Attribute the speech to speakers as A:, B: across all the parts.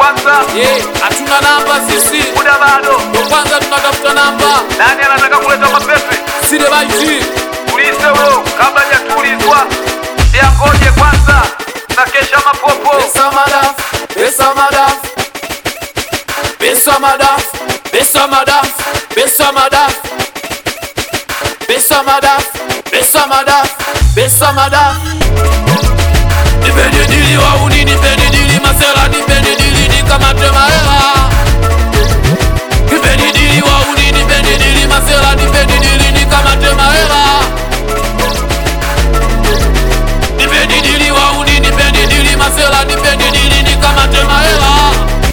A: kwanza,
B: Eh, hatuna namba sisi,
A: muda bado.
B: ndo kwanza tunatafuta namba.
A: Nani anataka kuleta mapepe?
B: Sile baiti
A: Ulize huyo kabla hajatulizwa. Ya ngoje kwanza, na kesha mapopo.
B: pesa madaf, pesa madaf, pesa madaf, pesa madaf, pesa madaf, pesa madaf, pesa madaf, pesa madaf. Nipeni dili wauni, nipeni dili masela, nipeni dili nikamate mahela. Nipeni dili wauni, nipeni dili masela, nipeni dili nikamate mahela. Nipeni dili wauni, nipeni dili masela, nipeni dili nikamate mahela.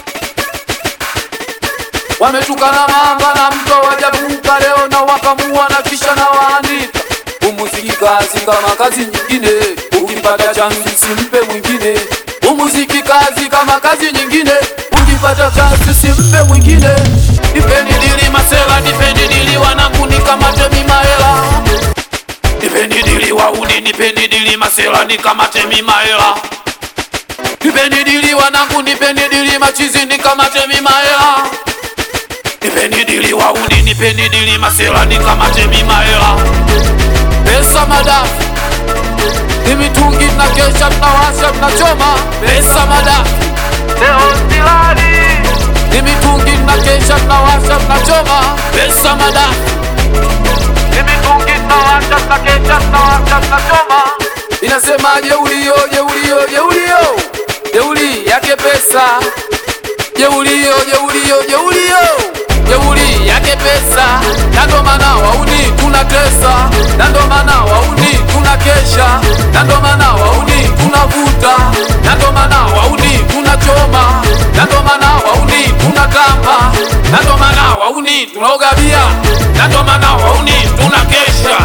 B: Wametukana mamba na mto wajavuka leo na wakamua na kisha na waandika umuziki kazi kama kazi nyingine, ukipata chansi simpe mwingine. Umuziki kazi kama kazi nyingine, ukipata chansi simpe mwingine. Nipeni dili masela, nipeni dili wanangu nikamate mimahela Nipeni dili wauni, nipeni dili masela, nikamate mimahela Nipeni dili wanangu, nipeni dili machizi, nikamate mimahela Nipeni dili wauni, nipeni dili masela, nikamate mimahela Pesa madafu ni mitungi, tunakesha, tunawasha, tunachoma. Pesa madafu
A: Leo silali.
B: ni mitungi, tunakesha, tunawasha, tunachoma. Pesa madafu
A: Ni mitungi tunawasha, tunakesha, tunawasha, tunachoma.
B: inasema jeulio, jeulio, jeulio, jeuli yake pesa, jeulio, jeulio, jeulio, jeuli yake pesa, na ndo maana wauni tunatesa, na ndo maana wauni tunakesha, na ndo maana wauni tunavuta, na ndo maana wauni tunachoma, na ndo maana wauni tunatamba, na ndo maana wauni tunaogabia, na ndo maana wauni tunakesha,